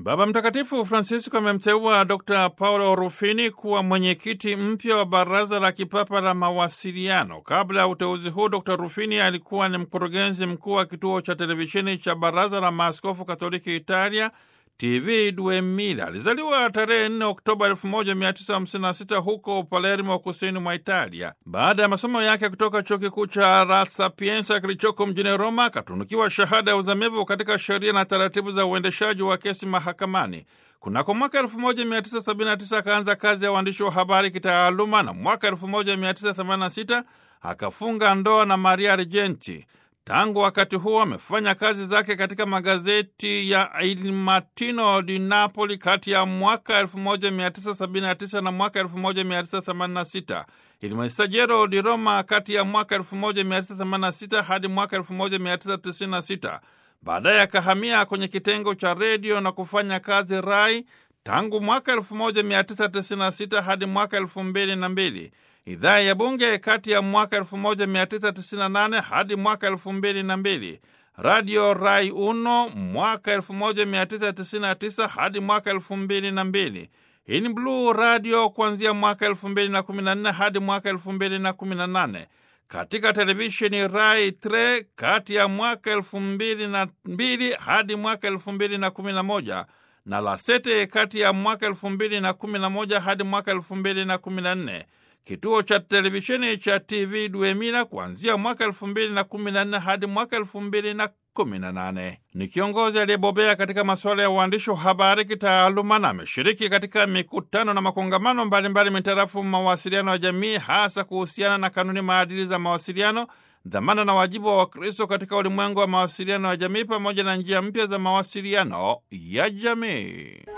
Baba Mtakatifu Francisco amemteua Dr Paulo Rufini kuwa mwenyekiti mpya wa Baraza la Kipapa la Mawasiliano. Kabla ya uteuzi huu, Dr Rufini alikuwa ni mkurugenzi mkuu wa kituo cha televisheni cha Baraza la Maaskofu Katoliki Italia, TV Due Mila. Alizaliwa tarehe 4 Oktoba 1956 huko Palermo, kusini mwa Italia. Baada ya masomo yake kutoka chuo kikuu cha La Sapienza kilichoko mjini Roma, akatunukiwa shahada ya uzamivu katika sheria na taratibu za uendeshaji wa kesi mahakamani. Kunako mwaka 1979 akaanza kazi ya uandishi wa habari kitaaluma, na mwaka 1986 akafunga ndoa na Maria Argenti. Tangu wakati huo amefanya kazi zake katika magazeti ya Il Mattino di Napoli kati ya mwaka 1979 na mwaka 1986, Il Messaggero di Roma kati ya mwaka 1986 hadi mwaka 1996. Baadaye akahamia kwenye kitengo cha redio na kufanya kazi Rai tangu mwaka 1996 hadi mwaka 2002 idhaa ya bunge kati ya mwaka 1998 hadi mwaka 2002, Radio Rai Uno mwaka 1999 hadi mwaka 2002, In Blue Radio kuanzia mwaka 2014 hadi mwaka 2018, katika televisheni Rai 3 kati ya mwaka 2002 hadi mwaka 2011 na La Sete kati ya mwaka 2011 hadi mwaka 2014 kituo cha televisheni cha TV Duemila kuanzia mwaka elfu mbili na kumi na nne hadi mwaka elfu mbili na kumi na nane. Ni kiongozi aliyebobea katika masuala ya uandishi wa habari kitaaluma na ameshiriki katika mikutano na makongamano mbalimbali mitarafu mawasiliano ya jamii, hasa kuhusiana na kanuni maadili za mawasiliano, dhamana na wajibu wa Wakristo katika ulimwengu wa mawasiliano ya jamii, pamoja na njia mpya za mawasiliano ya jamii.